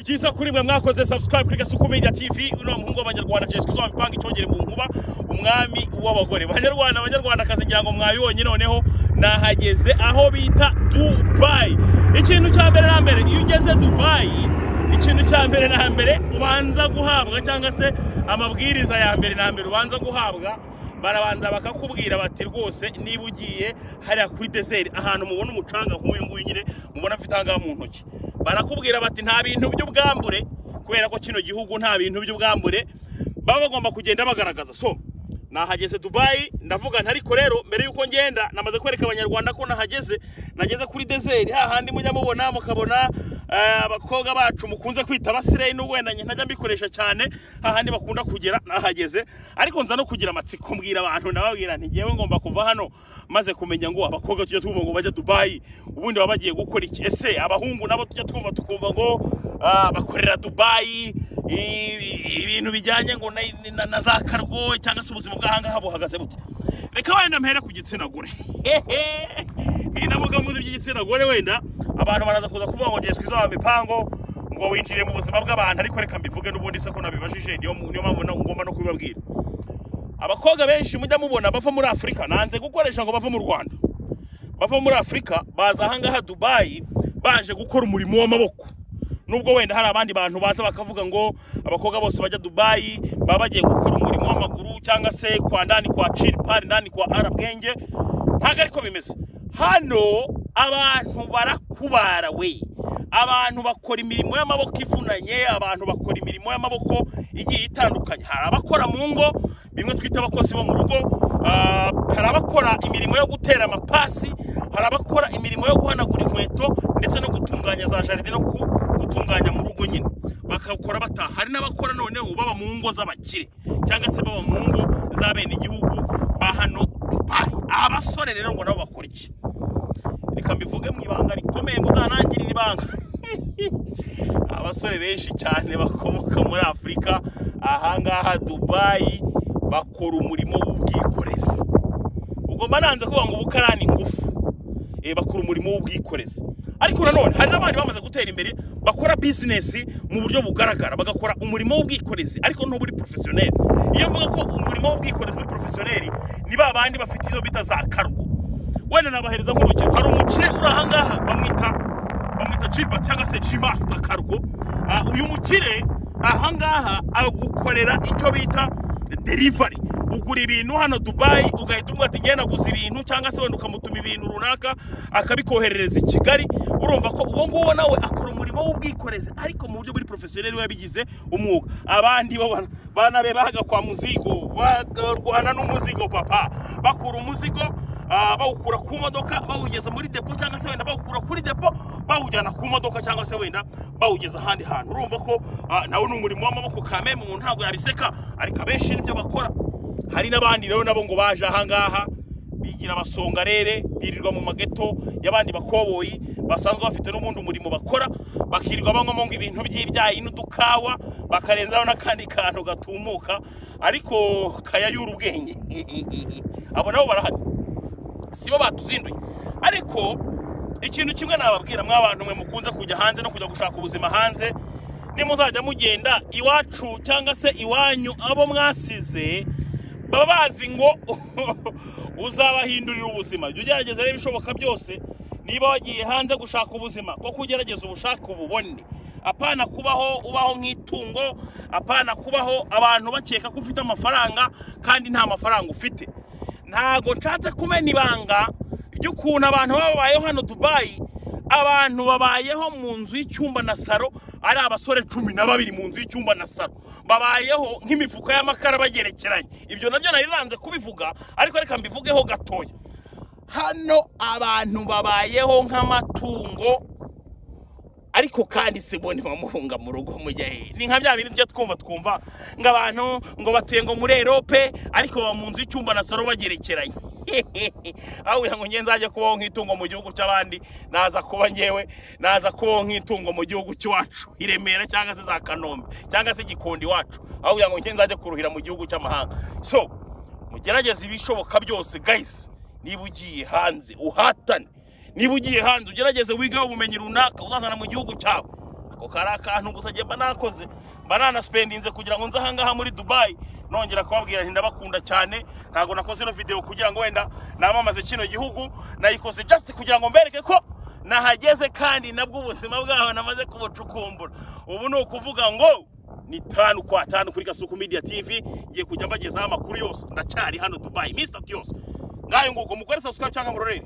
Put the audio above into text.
byiza kuri mwe mwakoze subscribe kuri gasuku media tv uno muhungu w'abanyarwanda jessica uzaba ipanga icyongere mu nkuba umwami w'abagore banyarwanda banyarwanda kazi ngira ngo mwabibonye noneho nahageze aho bita dubai ikintu cya mbere na mbere iyo ugeze dubai ikintu cya mbere na mbere ubanza guhabwa cyangwa se amabwiriza ya mbere na mbere ubanza guhabwa barabanza bakakubwira bati rwose niba ugiye hariya kuri deseri ahantu mubona umucanga nk'uyu nguyu nyine mubona afite ahangaha mu ntoki barakubwira bati nta bintu by'ubwambure kubera ko kino gihugu nta bintu by'ubwambure baba bagomba kugenda bagaragaza so nahageze dubayi ndavuga nti ariko rero mbere y'uko ngenda namaze kwereka abanyarwanda ko nahageze nageze kuri deseri hahandi mujya mubona mukabona eh, abakobwa bacu mukunze kwita abasireyi n'uwenda njye ntajya mbikoresha cyane hahandi bakunda kugera nahageze ariko nza no kugira amatsiko mbwira abantu ndababwira nti ngewe ngomba kuva hano maze kumenya ngo abakobwa tujya twumva ngo bajya dubayi ubundi baba bagiye gukora iki ese abahungu nabo tujya twumva tukumva ngo ah, bakorera dubayi ibi- ibintu bijyanye ngo na- na- na za karwo cyangwa se ubuzima bw'ahangaha buhagaze bute reka wenda mpera ku gitsina gore ninamuga muzi by'igitsina gore wenda abantu baraza kuza kuvuga ngo jeswi zaba mipango ngo winjire mu buzima bw'abantu ariko reka mbivuge n'ubundi se ko nabibajije niyo niyo mpamvu na- ngomba no kubibabwira abakobwa benshi mujya mubona bava muri afurika nanze gukoresha ngo bava mu rwanda bava muri afurika baza ahangaha dubayi baje gukora umurimo w'amaboko nubwo wenda hari abandi bantu baza bakavuga ngo abakobwa bose bajya dubayi baba bagiye gukora umurimo w'amaguru cyangwa se kwa ndani kwa chiri pari ndani kwa arabwenge ntabwo ariko bimeze hano abantu barakubara we abantu bakora imirimo y'amaboko ivunanye abantu bakora imirimo y'amaboko igiye itandukanye hari abakora mu ngo bimwe twita abakozi bo mu rugo ah, hari abakora imirimo yo gutera amapasi hari abakora imirimo yo guhanagura inkweto ndetse no gutunganya za jaride no ku- gutunganya mu rugo nyine bakakora bataha hari n'abakora noneho baba mu ngo z'abakire cyangwa se baba mu ngo za bene igihugu ba hano dubayi abasore rero ngo nabo bakora iki reka mbivuge mu ibanga rikomeye muzanangirira ibanga abasore benshi cyane bakomoka muri afurika ahangaha dubayi bakora umurimo w'ubwikorezi ubwo mba nanze kuvuga ngo ubukarani ingufu Eh, bakora umurimo w'ubwikorezi ariko nanone hari n'abandi bamaze gutera imbere bakora bizinesi mu buryo bugaragara bagakora umurimo w'ubwikorezi ariko ntuburi porofesiyoneri iyo mvuga ko umurimo w'ubwikorezi buri porofesiyoneri ni ba bandi bafite izo bita za kargo wenda nabahereza nk'urugero hari umukire uri ahangaha bamwita bamwita jipa cyangwa se jimasita kargo Ah, uyu mukire ahangaha agukorera icyo bita derivari ugura ibintu hano dubayi ugahita umubwira ati ngenda guza ibintu cyangwa se wenda ukamutuma ibintu runaka akabikoherereza i kigali urumva ko uwo nguwo nawe akora umurimo w'ubwikorezi ariko mu buryo buri porofesiyoneri yabigize umwuga abandi bo bana- bana be bahaga kwa muzigo bakarwana n'umuzigo papa bakura umuzigo ah, bawukura ku modoka bawugeza muri depo cyangwa se wenda bawukura kuri depo bawujyana ku modoka cyangwa se wenda bawugeza ahandi hantu urumva ko ah, nawe ni umurimo w'amaboko kame umuntu ntabwo yabiseka ariko abenshi nibyo bakora hari n'abandi rero nabo ngo baje ahangaha bigira abasongarere birirwa mu mageto y'abandi bakoboyi basanzwe bafite n'ubundi umurimo bakora bakirirwa banywamo ngo ibintu by'ibyayi n'udukawa bakarenzaho n'akandi kantu gatumuka ariko kayayura ubwenge abo nabo barahari sibo batuzinduye ariko ikintu kimwe nababwira mwa bantu mwe mukunze kujya hanze no kujya gushaka ubuzima hanze nimuzajya mugenda iwacu cyangwa se iwanyu abo mwasize baba bazi ngo uzabahindurira ubuzima jya ugerageza rero ibishoboka byose niba wagiye hanze gushaka ubuzima kuko ugerageza ubushake ububone apana kubaho ubaho nk'itungo apana kubaho abantu bakeka ko ufite amafaranga kandi nta mafaranga ufite ntago nshatse kumena ibanga ry'ukuntu abantu baba babayeho hano dubayi abantu babayeho mu nzu y'icyumba na saro ari abasore cumi na babiri mu nzu y'icyumba na saro babayeho nk'imifuka y'amakara bagerekeranye ibyo nabyo nari nanze kubivuga ariko reka mbivugeho gatoya hano abantu babayeho nk'amatungo ariko kandi si bo ntibamuhunga mu rugo mujyahe ni nka bya bintu tujya twumva twumva ngo abantu ngo batuye ngo muri erope ariko baba mu nzu y'icyumba na saro bagerekeranye aho kugira ngo njye nzajya kubaho nk'itungo mu gihugu cy'abandi naza kuba ngewe naza kubaho nk'itungo mu gihugu cy'iwacu i remera cyangwa se za kanombe cyangwa se gikondo iwacu aho kugira ngo njye nzajya kuruhira mu gihugu cy'amahanga so mugerageze ibishoboka byose gayisi niba ugiye hanze uhatane niba ugiye hanze ugerageze wigeho ubumenyi runaka uzazana mu gihugu cyawe ako kari akantu gusa njye mba nakoze mba nanasipendinze kugira ngo nze ahangaha muri dubayi nongera kubabwira nti ndabakunda cyane ntabwo nakoze ino video kugira ngo wenda namamaze kino gihugu nayikoze just kugira ngo mbereke ko nahageze kandi nabwo ubuzima bwaho namaze kubucukumbura ubu ni ukuvuga ngo ni tanu kwa tanu kuri gasuku media tv ngiye kujya mbagezaho amakuru yose ndacyari hano dubayi minsi itatu yose ngayo nguko mukore subscribe cyangwa murorere